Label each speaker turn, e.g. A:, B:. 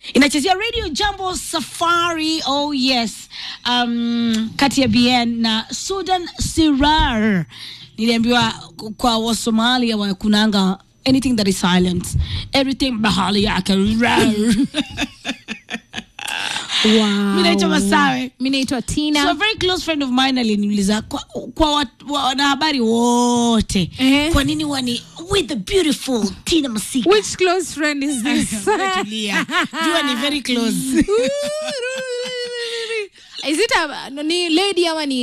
A: inachezea radio jambo safari oh yes um, kati ya bn na sudan sirar niliambiwa kwa wasomalia wakunanga anything that is silent everything bahali yake rar.
B: Wow.
A: Mi naitwa Masawe.
B: Mi naitwa
A: So a
B: Tina.
A: very close friend of mine aliniuliza kwa, kwa wat- wa- wanahabari wote
B: Eh.
A: kwa nini wani with the beautiful Tina Masika
B: Which close friend is this?
A: Tulia. jua ni very close
B: Is it a, ni lady ama ni